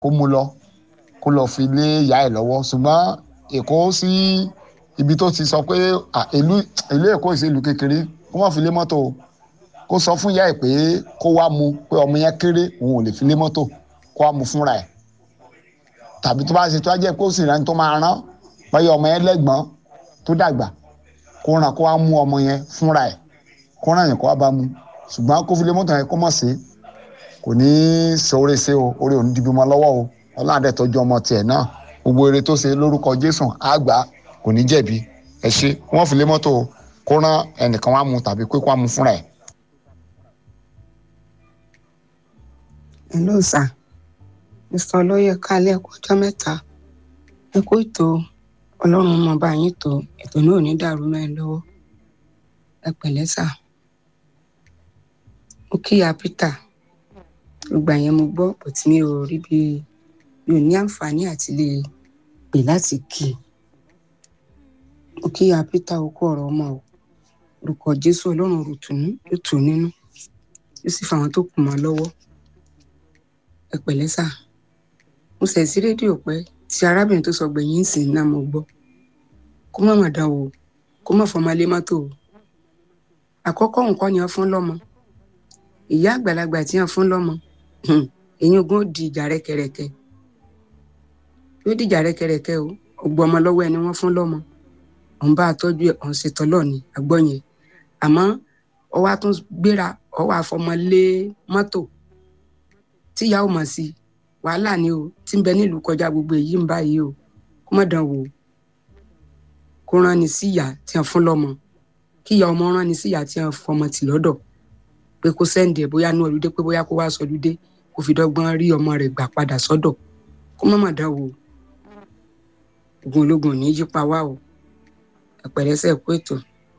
kó mú lọ kó lọ fi lé ìyá ẹ̀ lọ́wọ́ ṣùgbọ́n èkó sí ibi tó ti sọ pé à, ìlú ìlú èkó ìṣèlú kékeré kó wọ́n fi lé mọ́tò o kó sọ fún ìyá ẹ̀ pé kó wá mu pé ọmọ yẹn kéré òun ò lè fi lé mọ́tò kó wá mu fúnra ẹ̀ tàbí tó bá ṣe tó á jẹ́ pé ó sì rẹ́ni tó máa rán báyọ̀ ọmọ yẹn lẹ́gbọ́n tó dàgbà kó ràn kó wá mú ọmọ yẹn fúnra ẹ̀ kó ràn yẹn kó wá bá mu ṣùgbọ́n kó fi lé mọ́tò yẹn kó mọ̀ sí kò ní í ṣe oore ṣe o oore ò ní di bímọ lọ́wọ́ o ọlọ́run dẹ̀ tọ́jú ọmọ tiẹ̀ náà gbogbo eré tó ṣe lórúkọ jésù àgbà kò ní jẹ̀bi ẹ ṣe wọ́n fi lé mọ́tò kó rán ẹnìkan wá mu tàbí pé kó wá mu fúnra ẹ̀. hello sir mr olóyè kálẹ̀ ẹ̀kọ́ ọjọ́ mẹ́ta ẹ kó ètò ọlọ́run mọ̀ bá yín tó ètò náà ò ní dàrú mẹ́rin lọ́wọ́ ẹ pẹ̀lẹ́ sà ó kíyà peter gbogbo àyẹn mo gbọ́ but mi ò rí bí mi ò ní àǹfààní àti lè pè láti kí i ó kíyà peter ó kó ọ̀rọ̀ ọmọ o orúkọ jésù ọlọ́run rùtùnú yóò tù ú nínú yóò sì fà wọn tó kù mọ́ lọ́wọ́ ẹ pẹ̀lẹ́ sà mo sẹ̀ sí rédíò pé tí arábìnrin tó sọ gbẹ̀yìn ń sìn náà mo gbọ́ kó má mà dán o kó má fọmọ lé mọ́tò o àkọ́kọ́ nǹkan ni wọ́n fún lọ́mọ ìyá àgbàlagbà tí wọ́n fún lọ́mọ èyí ogún ó di ìjà rẹ́kẹrẹ́kẹ́ yóò di ìjà rẹ́kẹrẹ́kẹ́ o ọgbọ́n ọmọ lọ́wọ́ ẹni wọ́n fún lọ́mọ òun bá a tọ́jú ẹ̀ òun ṣètò lọ́ọ̀ni àgbọ̀ yẹn àmọ́ ọwọ́ á tún gbéra ọwọ́ àfọmọ lé mọ́tò tíyà ò mọ̀ sí wàhálà ni o tí ń bẹ nílùú kọjá gbogbo èyí ń báyìí o kó má dán wò ó kó rán ni sí ìyá tí wọ́n fún lọ́mọ kí ìyá ọmọ rán ni sí ìyá tí wọ́n fọmọ tì lọ́dọ̀ pé kó sẹ́ǹdì ẹ̀ bóyá ní olùdé pé bóyá kó wá sọlúdé kó fi dọ́gbọ́n rí ọmọ rẹ̀ gbà padà sọ́dọ̀ kó má má dán wò ó ogun ológun ò ní yí pa wá o ẹ̀pẹ̀rẹ́sẹ̀ kó ètò.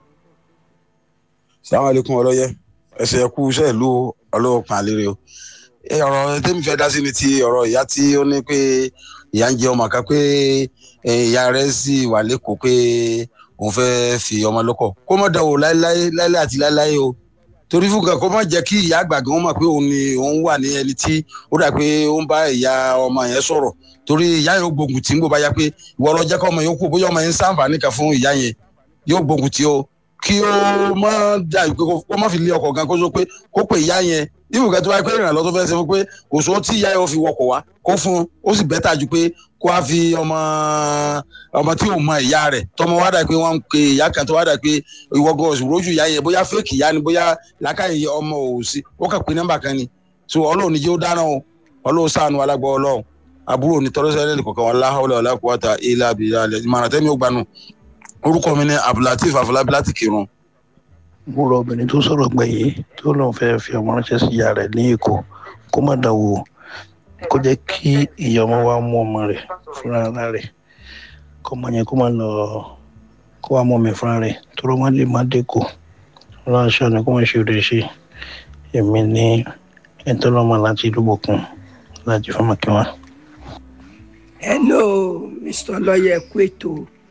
sàwọn àlékún ọlọyẹ ẹsẹ ẹkú iṣẹ ìlú ọlọpàá àlèrè o ẹ ọ̀rọ̀ tẹmí fẹ́ dá sí ni ti ọ̀rọ̀ ìyá tí ó ní pé ìyá ń jẹ ọmọ kan pé ẹ, ìyá rẹ̀ sì wà lẹ́kọ̀ọ́ pé òun fẹ́ fi ọmọ lọ́kọ kó má dánwò láéláé láéláé àti láéláé o torí fún kan kó má jẹ́ kí ìyá àgbà gan mọ̀ pé òun ni òun wà ní ẹni tí ó dà pé ó ń bá ìyá ọmọ yẹn sọ̀rọ̀ torí ìyá yóò gbógun tí ń gbó bá yá pé ìwọ lọ jẹ́ kọ́ ọmọ yẹn kú bóyá ọmọ yẹn ń sàǹfààní kan fún ìyá yẹn yóò gbógun tí o kí ó má dà pé kó má fi lé ọkọ̀ gan kó sọ pé kó pè ìyá yẹn ibùkẹ́ tó wáyé pé ìrìnàlọ́ tó fẹ́ ṣe fún pé kò sọ tí ìyá yẹn ó fi wọkọ̀ wá kó fún un ó sì bẹ́tà ju pé kó a fi ọmọ ọmọ tí ò mọ ìyá rẹ̀ tọmọ wá dà pé wọ́n ń pe ìyá kan tó wá dà pé ìwọ́gọ̀ òṣùwòrójú ìyá yẹn bóyá fẹ́ẹ̀kì ìyá ni bóyá làákàyè ọmọ ò sí ó kàn pé nọ́mbà kan ni so ọlọ́run ní jẹ́ ó dáná o ọlọ́run ṣàánú alágbọ́ ọlọ́run àbúrò ní tọ́lọ́sẹ̀ ní kọ̀ọ̀kan wọn láhọ́lẹ̀ ọ̀làkùwàtà ilà àbíyá ìmọ̀ràn tẹ́mi ó gbanú orúkọ mi ní abdulateef afọlábí láti kírun mo rọ obìnrin tó sọ̀rọ̀ gbẹ̀yìn tó lóun fẹ́ fi ọmọ ránṣẹ́ sí ìyá rẹ̀ ní èkó kó má dán wò kó jẹ́ kí ìyá ọmọ wa mú ọmọ rẹ̀ fúnra ara rẹ̀ kó ọmọ yẹn kó má lọ kó wá mú ọmọ ẹ̀ fúnra rẹ̀ tó ló má lè má dẹ́kò ránṣẹ́ ni kó má ṣe òde ṣe èmi ní ẹ̀tọ́ lọ́mọ láti ìlú bòkun láti fọmọ kí wọn. hello mr ọlọyẹ kú ètò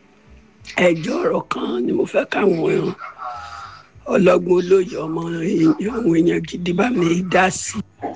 ẹjọ ọ̀rọ̀ kan ni mo fẹ́ káwọn ọlọ́gbọ́n olóyè ọmọ èèyàn àwọn èèyàn gidi bá mi dá sí.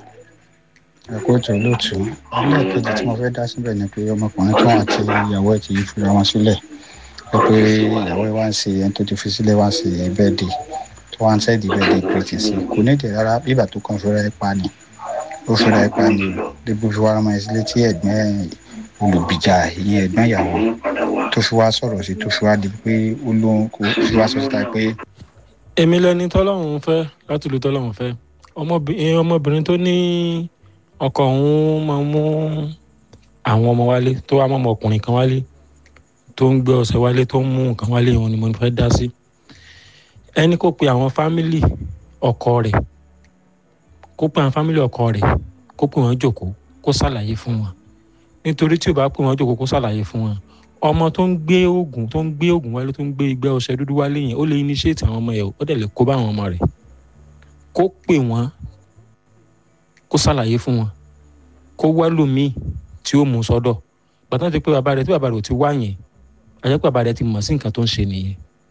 ẹ̀kọ́ ètò olóòtú ẹlẹ́ẹ̀kejì tí mo fẹ́ dá síbẹ̀ ni pé ọmọkùnrin tó àti ìyàwó ẹ̀ ti fira wọn sílẹ̀ pé pé ìyàwó ẹ̀ wá ń ṣe ẹni tó ti fi sílẹ̀ wá ń ṣe bẹ́ẹ̀dì tó wá ń sẹ́ẹ̀dì bẹ́ẹ̀dì pètè sí kò ní ìdè rárá bíbà tó kàn fẹ́ra ẹ̀ pa ni ó fẹ́ra ẹ̀ pa ni o débi fi wá ọmọ ẹ̀ sílẹ̀ tí ẹ̀gbẹ́ olùbìjà ìyẹn ẹ̀gbọ́n ìyàwó tó fi wá sọ̀rọ̀ sí tó fi wá di pé ó lóhun kó fi wá sọ síta pé èmi lẹni tọ́lọ́run fẹ́ láti lu tọ́lọ́run fẹ́ ọmọbìnrin ọmọbìnrin tó ní ọkọ òun máa mú àwọn ọmọ wálé tó wá mọ́ ọmọkùnrin kan wálé tó ń gbé ọ̀sẹ̀ wálé tó ń mú nǹkan wálé òun ni mo fẹ́ dá sí ẹni kó pe àwọn fámìlì ọkọ rẹ̀ kó pe àwọn fámìlì ọkọ rẹ̀ kó pe wọn jókòó kó ṣàlàyé fún wọn nítorí tí ò bá pe wọn jókòó kó ṣàlàyé fún wọn ọmọ tó ń gbé oògùn tó ń gbé oògùn wálé tó ń gbé igbá ọṣẹ dúdú wálé yẹn ó lè initiate àwọn ọmọ yẹn ó dẹ̀ lè kó bá àwọn ọmọ rẹ̀ kó pè wọ́n kó ṣàlàyé fún wọn kó wá lómìn tí ó mú sọ́dọ̀ bàtà ti pé bàbá rẹ̀ tí bàbá rẹ̀ ò ti wá yẹn àjẹ́ pé bàbá rẹ̀ ti mọ̀ sí nǹkan tó ń ṣe nìyẹn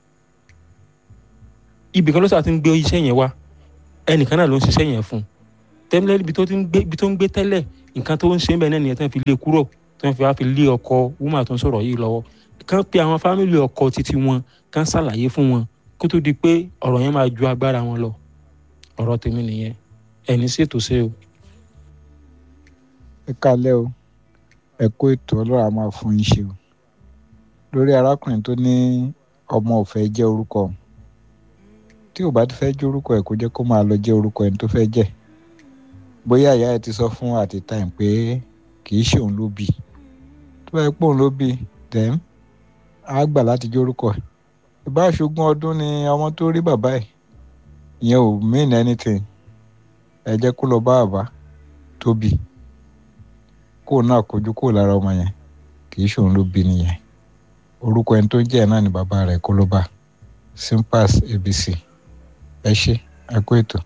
ibì kan ló sà ti ń gbé iṣẹ́ yẹn wá ẹnìkan náà ló ń ṣiṣẹ́ yẹn fún tẹ́lẹ̀ ibi tó ń gbé tẹ́lẹ̀ nǹkan tó ń ṣe ń bẹ̀ náà nìyẹn tó ń fi lé kúrò tó ń fi wá fi lé ọkọ wúmà tó ń sọ̀rọ̀ yìí lọ́wọ́ kán pe àwọn fámìlì ọkọ títí wọn kán ṣàlàyé fún wọn kó tó di pé ọ̀rọ̀ yẹn máa ju agbára wọn lọ ọ̀rọ̀ tèmi nìyẹn ẹni ṣètò ṣe o. ẹ kálẹ́ o ẹ kó ètò ọlọ́run á máa fún yín ṣe o lórí arákùnrin tó ní ọmọ ò fẹ́ jẹ́ orúkọ òun tí ò bá ti fẹ́ jẹ́ orúkọ ẹ̀ kó jẹ́ kó máa lọ jẹ́ orúkọ ẹni tó fẹ́ jẹ́ bóyá ìyá ẹ̀ ti sọ fún àti time pé kì í ṣe òun ló bí tó bá yẹ pé òun ló bí then á gbà láti jẹ́ orúkọ ẹ̀ ìbá ṣogún ọdún ni ọmọ tó rí bàbá ẹ̀ ìyẹn ò mean anything ẹ jẹ́ kó lọ bá bàbá tó bí kó náà kojú kó lára ọmọ yẹn kì í ṣe òun ló bí nìyẹn orúkọ ẹni tó jẹ́ ẹ̀ náà ni bàbá rẹ̀ kó ló bá simpas abc ẹ ṣe ẹ kó ètò.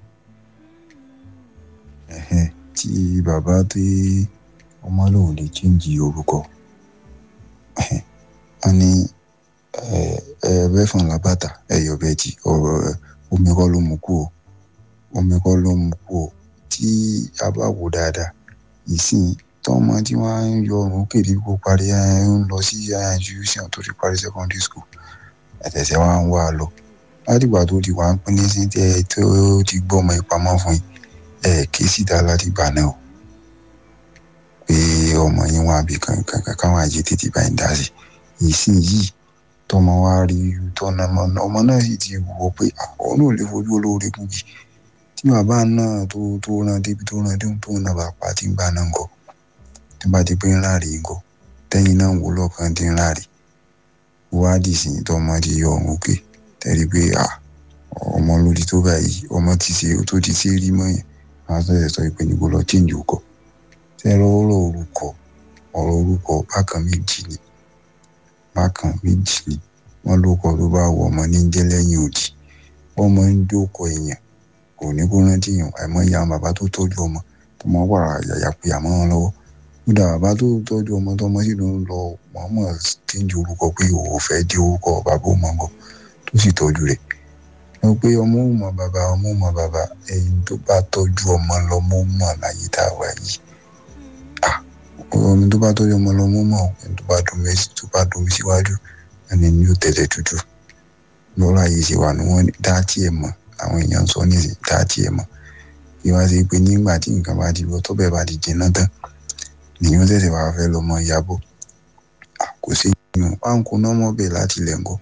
ẹ̀hẹ́n tí bàbá tí ọmọ lòun lè chíǹjì orúkọ ẹ̀hẹ́n wọn ní ẹ bẹ́ẹ̀ fún làbàtà ẹ̀yọ̀ bẹ́ẹ̀ tí ọ̀rọ̀ omi kọ́ ló mú kú o omi kọ́ ló mú kú o tí a bá wò dáadáa ìsìn tọ́mọ tí wọ́n ń yọ ọ̀run kéde kó parí ẹ̀ ń lọ sí institution tó ti parí secondary school ẹ̀tẹ̀sẹ̀ wa ń wá a lọ látìgbà tó ti wà ń pín ní sí tẹ́ tó ti gbọ́ ọmọ ìpamọ́ fún yín ẹ̀ ké síta látìgbà náà o pé ọmọ yín wà bí kankan káwọn àjẹ tètè bá ń dá sí ìsìn yìí tọmọ wa rí tọ́nà ọmọ náà sì ti wò pé àwọn náà lè fojú olóore kúkì tí bàbá náà tó tó rán débi tó rán débi tó náà bá pa tí ń gbà náà ń kọ tí bá ti pé ńlá rèé ń kọ tẹ́yìn náà wò lọ́kàn tí ńlá rèé wádìí sí tọmọ ti yọ ọ̀hún òkè tẹ́lẹ̀ pé ọmọ lórí tó báyìí ọmọ ti ṣe tó ti ṣe rí mọ́ yẹn àwọn tó ṣe sọ pé níbo lọ chíǹjì orúkọ tẹ́lẹ̀ ọ̀rọ̀ orúkọ ọ̀rọ̀ orúkọ bákan méjì ni bákan méjì ni wọ́n lóko tó bá wọ ọmọ ní jẹ́ lẹ́yìn òdì ọmọ ń jókòó èèyàn kò ní kó rántí yàn àìmọ́ ìyá bàbá tó tọ́jú ọmọ tó mọ́ wà yàyà pé àmọ́ wọn lọ́wọ́ kódà bàbá tó tọ́jú ọmọ tó ọmọ sì ló ń lọ mọ́mọ́ tíńjú orúkọ pé òwò fẹ́ dé orúkọ bàbá ò mọ̀ bọ̀ tó sì tọ́jú rẹ̀ lọ pé ọmọ ò mọ bàbá ọmọ ò mọ bàbá ẹyin tó bá tọ́jú ọmọ lọ́mọ ò mọ̀ láyé tá a wà yìí ọmọ tó bá tọ́jú ọmọ lọ́mọ ò mọ̀ ẹni tó bá domi tó bá domi síwájú ẹni ni yóò tẹ̀lé tútù lọ́rọ̀ ayé ṣe wà ní wọ́n dá tiẹ̀ mọ̀ àwọn èèyàn sọ nísìnyí dá tiẹ̀ mọ̀ kí wá sí pé nígbà tí nǹkan bá di lọ tó bẹ́ẹ̀ bá di jìnnà tán nìyẹn tẹ̀sẹ̀ wàá fẹ́ lọ́mọ ìyàbọ̀ kò sí yíyan páńkó náà mọ̀ bẹ́ẹ̀ láti ilẹ̀ ńkọ́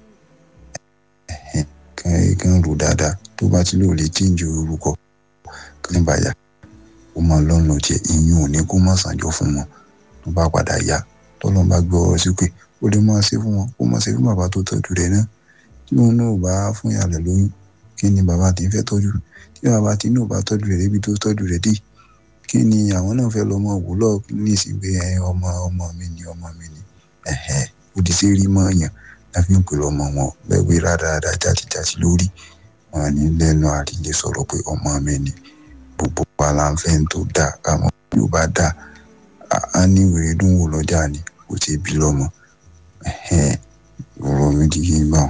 kàn kàn rò dáadáa tó bá ti lò lè chíǹjì orúkọ kí ní bàyà ó máa lọ́nà jẹ ìyún ò ní kó má sànjọ fún wọn tó bá padà yá tọ́lọ́n bá gbọ́ ọ̀rọ̀ sí pé ó lè máa ṣe fún wọn kó máa ṣe fún bàbá tó tọ́jú rẹ̀ náà tí òun náà bá fún ìyá rẹ̀ lóyún kí ni bàbá tí ń fẹ́ tọ́jú tí bàbá tí náà bá tọ́jú rẹ̀ débi tó tọ́jú rẹ̀ dé kí ni àwọn náà fẹ́ lọ́mọ òwúlọ̀ nísìnyí pé ọmọ ọmọ mi ni ọmọ mi ni òdì sí rí mọ́ yàn láfi ń pè lọ́mọ wọn bẹ́ẹ̀ pé rádaràdà jàtìjàtì lórí wọn ní lẹ́nu àrílé sọ̀rọ̀ pé ọmọ mi ni gbogbo aláǹfẹ́ tó dáa káwọn yóò bá dáa á ní ìwé dùn wò lọ́jà ni kò tí ì bí lọ́mọ ọ̀rọ̀ mi di yé gbà.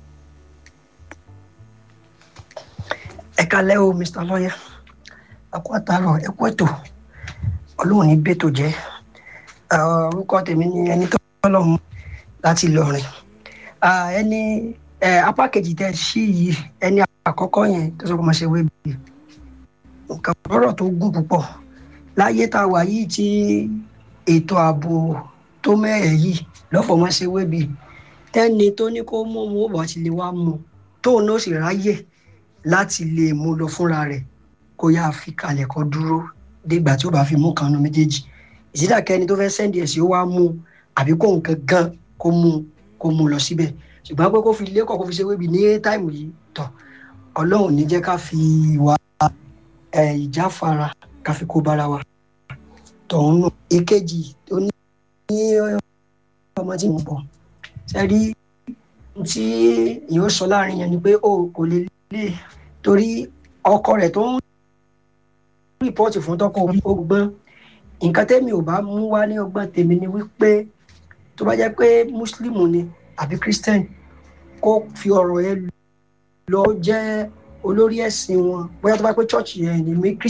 ẹ kalẹ́ o mr lawyer ẹkú àtàrọ̀ ẹkú ètò ọlọ́run ní bẹ́tò jẹ́ orúkọ tèmi ni ẹni tó lọ́mú láti lọrin ẹni apá kejì tẹ sí yìí ẹni àkọ́kọ́ yẹn tó sọ pé mo ṣe wé bi nǹkan ọ̀rọ̀ tó gùn púpọ̀ láyé tá a wà yìí tí ètò ààbò tó mẹ́ẹ̀ yìí lọ́fọ̀mọ́ ṣe wé bi tẹ́ni tó ní kó mú mú bọ̀ ti lè wá mú tóun náà sì ráyè láti lè mú lọ fúnra rẹ̀ kó yáa fi kalẹ̀ kó dúró dégbà tí ó bá fi mú kan nu méjèèjì ìsídàkẹ́ni tó fẹ́ sẹ́ndì ẹ̀ sí ó wá mú àbí kó nǹkan gan kó mú kó mú lọ síbẹ̀ ṣùgbọ́n pé kó fi lẹ́kọ̀ọ́ kó fi ṣe wébi ní táìmù yìí tọ̀ ọlọ́run ní jẹ́ ká fi ìwà ìjáfara ká fi kó bára wa tọ̀hún nù ìkejì tó ní ọmọ tí mo bọ̀ sẹ́rí tí yóò sọ láàrin yẹn ni pé o kò lè lè torí ọkọ rẹ̀ tó ń rìpọ́ọ̀tì fún tọkọ ọgbọ́n nǹkan tẹ́mi ò bá mú wá ní ọgbọ́n tèmi ni wípé tó bá jẹ́ pé mùsùlùmù ni àbí christian kó fi ọ̀rọ̀ yẹn lọ jẹ́ olórí ẹ̀sìn wọn bóyá tó bá pé church yẹn ni mi christian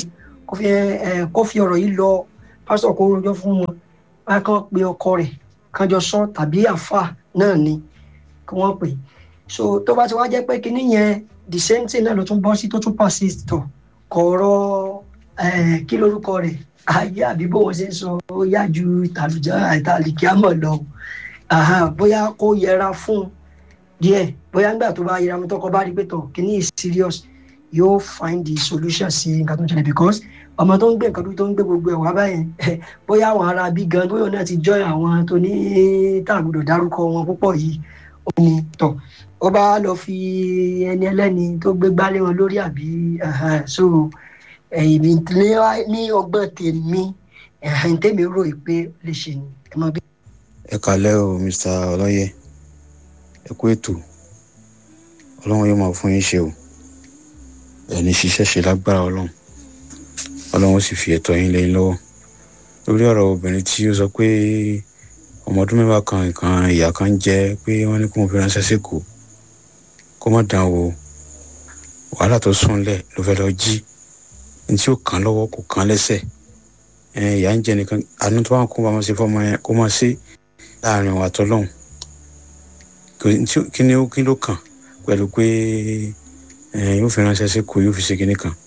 kó fi ẹ kó fi ọ̀rọ̀ yìí lọ pásítọ̀ kó rojọ́ fún wọn báyà kàn pé ọkọ rẹ̀ kàn jọ sọ tàbí àfà náà ni kí wọ́n pè so tó bá ti wá jẹ́ pé kinní yẹn the same thing náà ló tún bọ́ sí tó tún persist tọ̀ kọ̀ọ̀rọ̀ kí lórúkọ rẹ̀ ayé àbí bó wọn ṣe ń sọ ó yá ju ìtàlùjá ìtàlìkíámọ̀ lọ bóyá kó yẹra fún díẹ̀ bóyá nígbà tó bá yẹra fún tọkọ bá rí pé tọ̀ kíní is serious yóò find the solution sí nǹkan tó ń ṣẹlẹ̀ because ọmọ tó ń gbé nǹkan tó ń gbé gbogbo ẹ̀ wá báyẹn bóyá àwọn ará bí gan bóyá náà ti join àwọn tó ní tàgbọ̀dọ̀ dárúkọ wọn púpọ̀ yìí ó ní tọ̀ ó bá lọ fi ẹni ẹlẹ́ni tó gbé gbálé wọn lórí àbí so èmi ní ọgbọ́n tèmi ẹ̀hìn tèmi rò pé lè ṣe ni ẹ mọ bí. ẹ kàlẹ́ o mr ọlọ́yẹ ẹ kú ètò ọlọ́run yóò máa fún yín ṣe o ẹni ṣiṣẹ́ ṣe lágbára ọlọ́run ọlọ́run sì fi ẹ̀tọ́ yín lẹ́yìn lọ́wọ́ lórí ọ̀rọ̀ obìnrin tí ó sọ pé ọmọ ọdún mẹ́wàá kan nǹkan ìyá kan jẹ́ pé wọ́n ní kó mo fi ránṣẹ́ sẹ́kọ̀ọ́ kó má dán o wàhálà tó sùn lẹ̀ ló fẹ́ lọ jí ní tí ó kàn lọ́wọ́ kò kàn lẹ́sẹ̀ ìyá ń jẹ nìkan àánú tó wà kó bá wọn ṣe fọmọ yẹn kó máa ṣe láàrin wa tọ́lọ́hún kí ni ó kí ló kàn pẹ̀lú pé yóò fi ránṣẹ́ sẹ́kọ̀ọ́ yóò fi ṣe kíní kan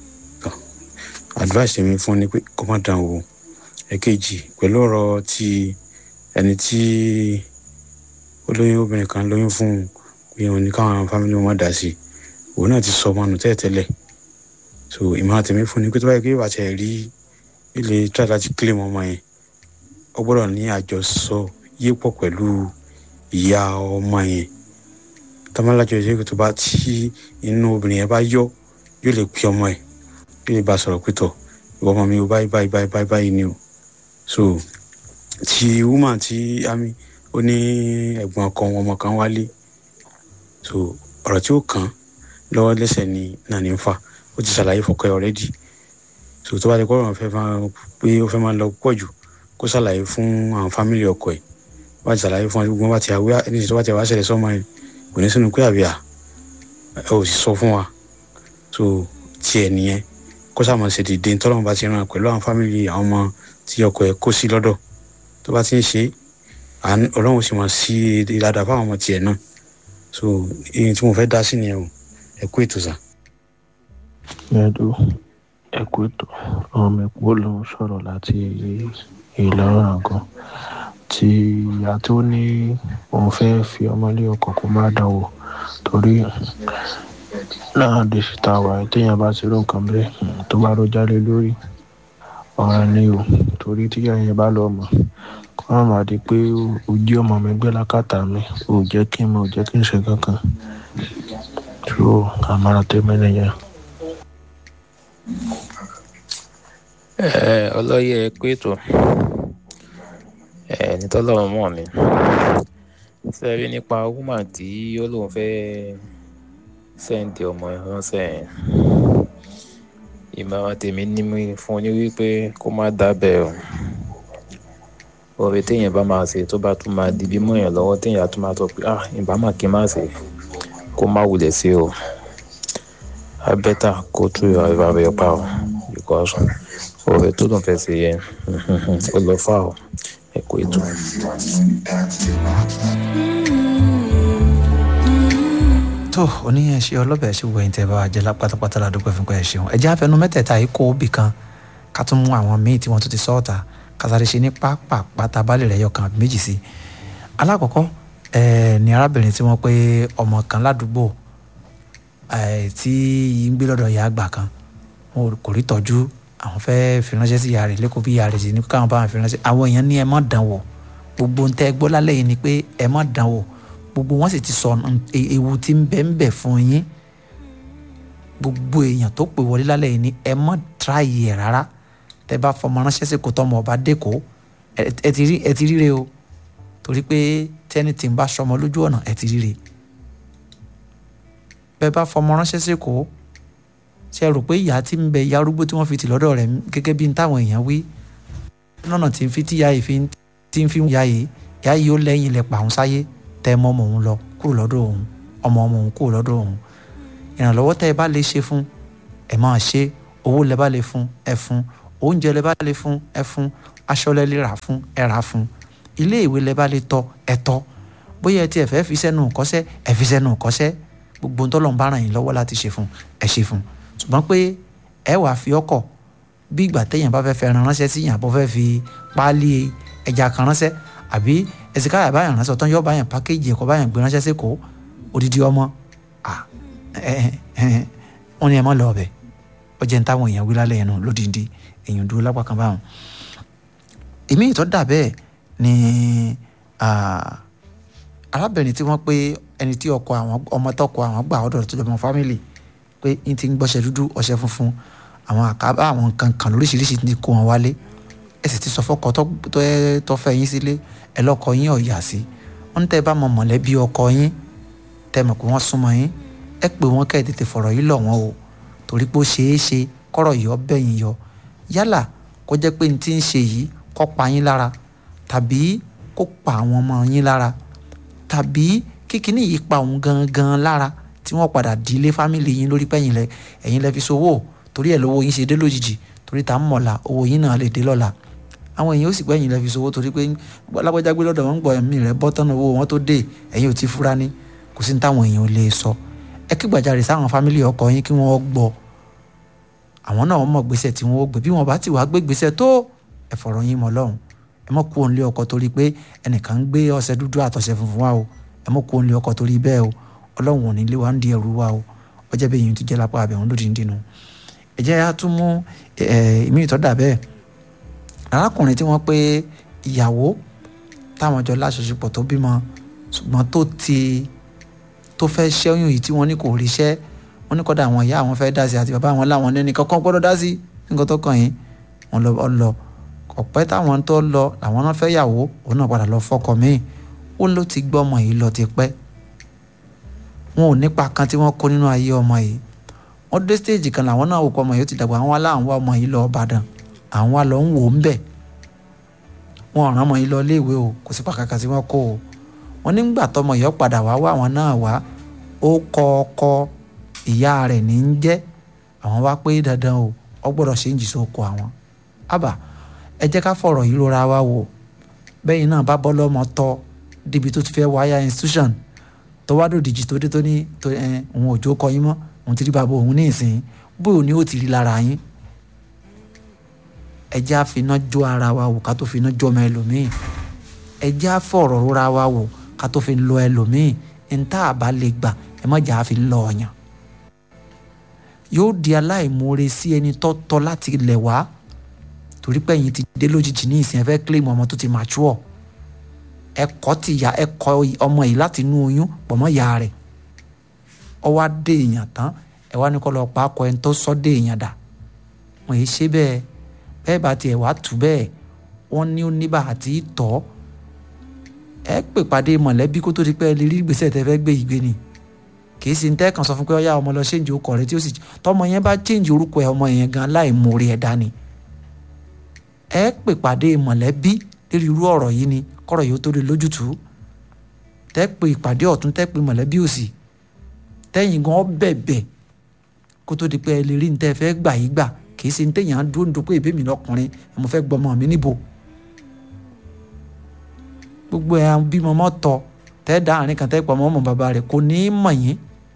advice mi fún ni pé kó má dán o ẹ̀kejì pẹ̀lú ọ̀rọ̀ ti ẹni tí olóyún obìnrin kan lóyún fún pé òun ní káwọn fámìlì wọn má dà sí òun náà ti sọ ọmọ nù tẹ́lẹ̀tẹ́lẹ̀ so ìmọ̀ràn tèmi fún ni pé tó bá yẹ kí ìbàtẹ̀ rí ilé tíra láti kílè mọ́ ọmọ yẹn ó gbọ́dọ̀ ní àjọsọ yípọ̀ pẹ̀lú ìyá ọmọ yẹn tọ́mọ́lájọ ìṣègùn tó bá tí inú obìnrin yẹn bá yọ yóò lè pè ọmọ ẹ̀ yóò lè bá sọ̀rọ̀ pé tọ̀ ìwọ ọmọ mi ò báyìí báyìí báyìí báyìí ni o so ti woman ti ami ó ní ẹ̀gbọ́n ọkọ wọn ọmọ kan wálé so ọ̀rọ̀ tí ó kàn lọ́wọ́ lẹ́sẹ̀ ni náà ní ń fà ó ti ṣàlàyé fọkọ ẹ̀ ọ̀rẹ́dì so tó bá ti kọ́rọ̀ fẹ́ máa pé ó fẹ́ máa lọ pọ̀ jù kó ṣàlàyé fún àwọn fámìlì ọkọ ẹ̀ bá ti ṣàlàyé fún wọn gbogbo bá ti àwé ẹni tó bá ti wá ṣẹlẹ̀ sọ́mọ ẹ̀ kò ní sínú pé àbíà ẹ ò sì sọ fún wa so tiẹ̀ nìyẹn kó sàmọ̀ ṣe dìde tọ́lọ́mù bá ti ràn pẹ̀lú àwọn fámìlì àwọn ọmọ tí ọkọ ẹ̀ kó sí lọ́dọ̀ tó bá ti ń ṣe ọlọ́run sì mọ̀ sí ìlàdà fáwọn ọmọ tiẹ̀ náà so èyí tí mo fẹ́ dá sí nìyẹn o ẹ kú ètò sà. ẹ̀dù ẹ kú ètò ọmọ ẹ̀pọ̀ ló ń sọ̀rọ̀ láti ìlọrin àgọ́ tí ìyá tó ní òun fẹ́ fi ọmọlé ọkọ kó má dán wò torí náà dé síta wà téèyàn bá ti rú nǹkan bẹ́ẹ̀ tó bá ró jálé lórí ọ̀ràn ni o torí tíyà yẹn bá lọ mọ̀ kó má má di pé o jí ọmọ mi gbé lákàtà mi ò jẹ́ kí n mọ̀ ò jẹ́ kí n ṣe kankan tó àmàrà tèmi nìyẹn. ẹ ọlọ́yẹ pé ètò ẹ nítọ́lọ́run mọ̀ ni sẹ́rí nípa woman tí ó lóun fẹ́ sẹ́ǹdì ọmọ ránṣẹ́ yẹn ìmọ̀ràn tèmi ní mi fún ní wípé kó má dábẹ́ o oore téèyàn bá máa ṣe tó bá tún máa di bí mọ́ èèyàn lọ́wọ́ téèyàn tún máa sọ pé ah ìbámà kí n má ṣe kó má wulẹ̀ sí o abẹ́tà kó tú ìrọ̀ rẹ̀ pa o because oore tó lóun fẹ́ ṣe yẹn ó lọ fà o ẹ kú ètò. tó oníyẹn ṣe ọlọ́bẹ̀ ṣe wọ ẹ̀yìn tẹ́ bá wa jẹ́ pátápátá la dúpẹ́ fún pé ẹ ṣeun ẹ̀jẹ̀ àfẹnú mẹ́tẹ̀ẹ̀ta yìí kó bì kan ká tún mú àwọn míì tí wọ́n tún ti sọ́ọ̀tà kásáré ṣe ní pápá tábàlì rẹ̀ yọkan àbí méjì sí. alákọ̀ọ́kọ́ ni arábìnrin tí wọ́n pé ọmọ kan ládùúgbò tí ń gbé lọ́dọ̀ ìyá àgbà kan wọn kò rí tọ́jú àwọn fẹ́ fi ránṣẹ́ sí ìyá rẹ̀ lẹ́kọ̀ọ́ bí ìyá rẹ̀ sì ní káwọn bá wọn fi ránṣẹ́ àwọn èèyàn ní ẹ má dán wò gbogbo ń tẹ́ gbọ́ lálẹ́ yìí ni pé ẹ má dán wò gbogbo wọn sì ti sọ ewu tí ń bẹ ń bẹ fún yín gbogbo èèyàn tó pè wọlé lálẹ́ yìí ni ẹ má tíráyì ẹ̀ rárá tẹ bá fọmọ ránṣẹ́ sí kò tọmọ ọba dẹ́kọ̀ọ́ ẹ ti rí ẹ ti ríre o torí pé tẹ́ni tí ń bá sọmọ lójú ọ̀nà ẹ ti ríre bẹ́ẹ̀ bá fọmọ ránṣẹ́ sí kò ṣe rò pé ìyá tí ń bẹ ìyá arúgbó tí wọ́n fi tì lọ́dọ̀ rẹ̀ gẹ́gẹ́ bí táwọn èèyàn wí lọ́nà tí ń fi tíya yìí fi tí ń fi ya yìí ìyá yìí ó lẹ́yìn ilẹ̀ pàrọ̀ sáyé tẹ ọmọ ọmọ òun lọ kúrò lọ́dọ̀ òun ọmọ ọmọ òun kúrò lọ́dọ̀ òun ìrànlọ́wọ́ tẹ́ ẹ bá lè ṣe fún ẹ máa ṣe owó lẹ bá lè fún ẹ fún oúnjẹ lẹ bá lè fún ẹ fún aṣọ lẹ lè rà fún ẹ rà fún ilé ìwé lẹ bá lè tọ́ ẹ tọ́ bóyá ẹ tiẹ̀ fẹ́ fi sẹ́nu kọ́sẹ́ ẹ fi sẹ́nu kọ́sẹ́ gbogbo ntọ́lọ́n bá ràn yín lọ́wọ́ láti ṣe fún ẹ ṣe fún ṣùgbọ́n pé ẹ wàá fi ọkọ̀ bí ìgbà téèyàn bá fẹ́ fẹ́ ran ránṣẹ́ sí yàn bó fẹ́ fi páálí ẹja kan ránṣẹ́ àbí ẹ̀sìnká yà báyàn ránṣẹ́ ọ̀tán yóò báyàn pákéjì ẹ̀kọ́ báyàn gbé ránṣẹ́ sí kò odidi ọmọ wọn ni ẹ mọ́ lọ ọbẹ̀ ó jẹ́ ń táwọn èèyàn wí lálẹ́ yẹn nù lódìndí èèyàn dúró lápá kan báwọn. èmi ìtọ́ dà bẹ́ẹ̀ ni arábìnrin tí wọ́n pé ẹni tí ọkọ àwọn ọmọ tọkọ àwọn gbà ọ̀dọ̀ tó jọmọ fámìlì pé n ti ń gbọ́ṣẹ́ dúdú ọṣẹ funfun àwọn àkábá àwọn nǹkan kan lóríṣiríṣi ti kó wọn wálé ẹ sì ti sọ fọkọ tó fẹ́ yín sílé ẹ lọ́kọ yín ọ̀yà sí wọ́n tẹ́ bá mọ mọ̀lẹ́bí ọkọ yín tẹ́ mọ̀ pé wọ́n súnmọ́ yín ẹ pé wọ́n kẹ́ ẹ̀ tètè fọ̀rọ̀ yìí lọ̀ wọ́n o torí pé ó ṣeé ṣe kọ́rọ̀ yìí ọbẹ̀ yín yọ yálà kó jẹ́ pé n ti ń ṣe yìí kó pa yín lára tàbí kó pa àwọn ọmọ yín lára tàbí kíkiní yìí pa òun gangan lára tí wọ́n padà dílé fámìlì yín lórí pẹ́yìn lẹ ẹ̀yin lẹ fi sowó torí ẹ̀ lówó yín ṣe dé lójijì torí tá ń mọ̀la owó yín náà lè dé lọ́la àwọn èèyàn ó sì gbẹ̀yìn lẹ fi sowó torí pé alágbèjà gbé lọ́dọ̀ wọn ń gbọ́ ẹ̀mí rẹ̀ bọ́ tán owó wọn tó dé ẹ̀yin ò ti fura ní kò sí ní táwọn èèyàn ò lè sọ ẹ kí gbàjarè sáwọn fámìlì ọkọ yín kí wọ́n gbọ́ àwọn náà mọ̀ gbèsè tí wọ́n gbé bí wọ́n bá ti wá gbé gbèsè tó ẹ fọ̀rọ̀ yín mọ́ lọ́hùn ẹ mọ̀ kú òun lé ọkọ torí pé ẹnìkan ń gbé ọṣẹ dúdú àtọṣẹ funfun wa o ẹ mọ̀ kú òun lé ọkọ torí bẹ́ẹ̀ o ọlọ́run ò ní lé wa ń di ẹrù wa o ọjọ́ bẹ́ẹ̀ yìí ti jẹ́ lápá abẹ́hùn lódì ń dínú ẹ jẹ́ á tún mú ìmí ìtọ́dà bẹ́ẹ̀ arákùnrin tí wọ́n pé ìyàwó táwọn jọ láṣọṣepọ̀ tó bímọ ṣùgbọ́n tó ti tó fẹ́ ṣẹ́yún yìí tí wọ́n ní kò ríṣẹ́ wọ́n ní kọ́dà àwọn ìyá àwọn fẹ́ dá sí àti bàbá àwọn láwọn ní kankan gbọ́dọ̀ dá sí nǹkan tó kàn yín wọ́n lọ lọ ọ̀pẹ́ táwọn tó lọ làwọn náà fẹ́ yàwó òun náà padà lọ fọkọ míì ó ló ti gbọ́ ọmọ yìí lọ ti pẹ́ wọn ò nípa kan tí wọ́n kó nínú ayé ọmọ yìí wọ́n dé stage kan làwọn náà wò pọ̀ ọmọ yìí ó ti dàgbà àwọn aláwọn wá ọmọ yìí lọ Ìbàdàn àwọn wa lọ ń wò ó ń bẹ̀ wọn ọ̀ràn ọmọ yìí lọ iléèwé o kò sí pàkàkà tí wọ́n kó o wọn nígbà tọmọ yìí ó padà wá wá àwọn náà wá ó kọ ọkọ ìyá rẹ̀ ní ń jẹ́ àwọn wá pé dandan o ọ gbọ́dọ̀ ṣe ń jì sóko àwọn àbá ẹ jẹ́ ká fọ̀rọ̀ yìí lóra wa wò bẹ́yìn náà bá bọ́ lọ́mọ tọ́ débi tó ti fẹ́ wáyà institution tó wá dòdìjì tó dé tó ní òun ò jó kọ yín mọ́ òun ti rí bàbá òun ní ìsìn bóyá ni ó ti rí lára yín ẹ jẹ́ àfiná jó ara wa wò ká tó finá jó ọmọ ẹlòmíì ẹ jẹ́ àfọ̀rọ̀ lóra wa wò ká tó fi lọ ẹlòmíì ntá àbá lè gbà ẹ má jà á fi lọ ọyàn yóò di aláìmoore sí ẹni tọ́tọ́ láti ilẹ̀ wá torí pé ẹ̀yin ti dé lójijì ní ìsìn ẹ fẹ́ claim ọmọ tó ti mature ẹ̀kọ́ ti ya ẹ̀kọ́ ọmọ yìí láti inú oyún pọ̀ mọ́ ìyá rẹ̀ ọ wá dé èèyàn tán ẹ wá ní kọ́ lọ pa akọ ẹni tó sọ dé èèyàn dà wọ́n yìí ṣe bẹ́ẹ̀ bẹ́ẹ̀ bá tiẹ̀ wá tù bẹ́ẹ̀ wọ́n ní oníbà àti tọ́ ẹ pè pàdé mọ̀lẹ́bí kó tó di pé ẹ lè rí gbèsè tẹ́ fẹ́ gbé ìgbé ni kìí ṣe tẹ́ kàn sọ fún pé ọyá ọmọ lọ ṣéǹjì orúkọ rẹ tí ó sì tọmọ yẹn bá ṣéǹjì orúkọ ẹ ọmọ yẹn gan láì mórí ẹ dání ẹ pè pàdé mọ̀lẹ́bí lórí irú ọ̀rọ̀ yìí ni kọ́rọ̀ yìí ó tó lè lójútùú tẹ́ pè ìpàdé ọ̀tún tẹ́ pè mọ̀lẹ́bí òsì tẹ́yìn gan bẹ̀bẹ̀ kó tó di pé ẹ lè rí ntẹ́ fẹ́ gbà yí gbà kìí ṣe ntẹ́yìn á dúró nítorí pé ìbí mi lọkùnrin ẹ mo fẹ́ gbọmọ mi níbo gbogbo ẹ bímọ mọ́ tọ tẹ́ da àárín kan tẹ́ pọ̀ mọ́ ọmọ bàbá rẹ̀ kò ní í mọ̀ yín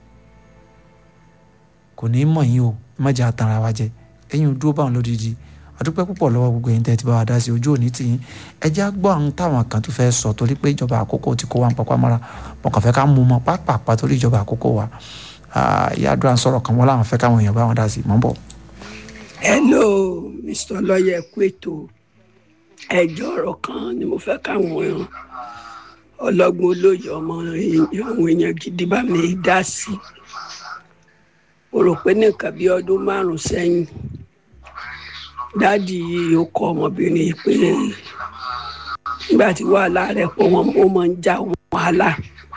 kò ní í mọ̀ yín o ẹ má jẹ́ àtàrà wa jẹ ẹ̀yin ò dúró báwọn lódìdí àdúpẹ́ púpọ̀ lọ́wọ́ gbogbo ẹ̀yin tẹ́ ti bá wa dá sí ojú òní tì yín ẹ jẹ́ àgbọ̀ àwọn táwọn kan tó fẹ́ sọ torí pé ìjọba àkókò ti kó wa ń papá mọ́ra wọn kàn fẹ́ ká mú mọ́ pápápá torí ìjọba àkókò wa ìyá àdúrà ń sọ̀rọ̀ kan wọ́n láwọn fẹ́ káwọn èèyàn bá wọn dá sí mọ́ bọ̀. hello mr lọ́yẹ̀ kú ètò ẹjọ́ ọ̀rọ̀ kan ni mo fẹ́ káwọn ọlọ́gbọ́n olóyè ọmọ àwọn èèyàn gidi bá mi dá sí mo rò pé nìkan bí ọdún márùn sẹ́yìn dáàdi yìí ó kọ ọmọbìnrin yìí pé nígbà tí wàhálà rẹ̀ pọ̀ wọ́n ó máa ń já wàhálà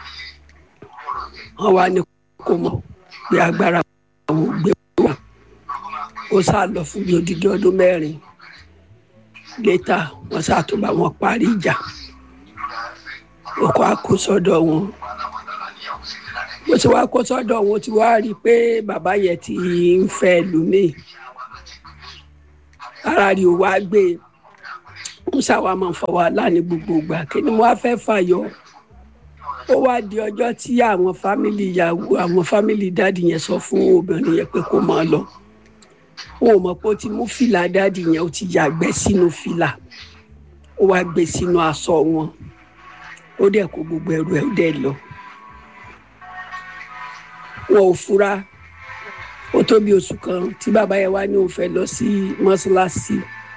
wọ́n wá ní kó mọ̀ pé agbára àwọn ò gbé wà ó sá lọ fún bí odidi ọdún mẹ́rin létà wọ́n sá tó bá wọn parí ìjà ọkọ̀ àkó sọ́dọ̀ wọn bó ti wá kó sọ́dọ̀ wọn ti wá rí i pé bàbá yẹn ti ń fẹ́ lómìn kára rí o wá gbé ń ṣàwa máa ń fa wàhálà ní gbogbo ìgbà kí ni mo wá fẹ́ fàyọ ó wá di ọjọ́ tí àwọn fámìlì ìyàwó àwọn fámìlì dáàdì yẹn sọ fún obìnrin yẹn pé kó máa lọ wọn ò mọ̀ pé ó ti mú fìlà dáàdì yẹn ó ti yàgbẹ́ sínú fìlà ó wá gbé sínú aṣọ wọn ó dẹ̀ kó gbogbo ẹrù ẹ̀ ó dẹ̀ lọ wọn ò fura ó tó bí oṣù kan tí bàbá yẹn wá ní òun fẹ́ lọ sí mọ́ṣáláṣí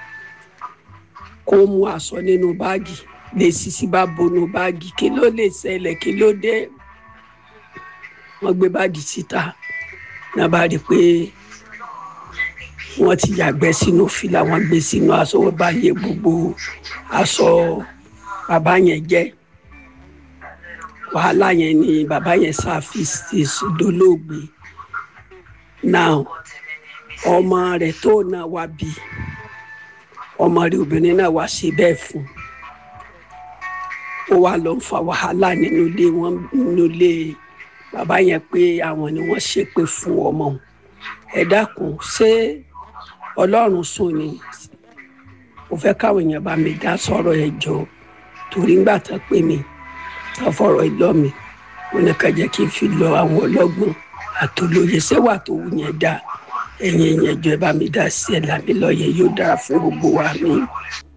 kó mú aṣọ nínú báàgì lè sisi bá bonú báàgì kí ló lè ṣẹlẹ̀ kí ló dé wọ́n gbé báàgì síta náà bá rí i pé wọ́n ti yàgbẹ́ sínú fìlà wọ́n gbé sínú aṣọ wọ́n bá yẹ gbogbo aṣọ bàbá yẹn jẹ́ wàhálà yẹn ni bàbá yẹn ṣàfihàn dolóògbé now ọmọ rẹ̀ tó náà wá bí ọmọ rẹ̀ obìnrin náà wá ṣe bẹ́ẹ̀ fún ó wá lọ ń fa wàhálà nínú ilé wọn nínú ilé bàbá yẹn pé àwọn ni wọ́n ṣépè fún ọmọ òun ẹ dákun ṣé ọlọ́run sùn ni mo fẹ́ káwọn èèyàn bá mi dá sọ̀rọ̀ ẹ̀ jọ torí ńgbà tán pè mí tán fọ̀rọ̀ ìlọ mi mo ní ká jẹ́ kí n fi lọ àwọn ọlọ́gbọ́n àtolóye sẹ́wà tó wù yẹn dá ẹ̀yìn ẹ̀yìn ẹ̀jọ̀ ẹ bá mi dá sí ẹ̀ làmì lọ́yẹ̀ yóò dára fún gbogbo wa mi.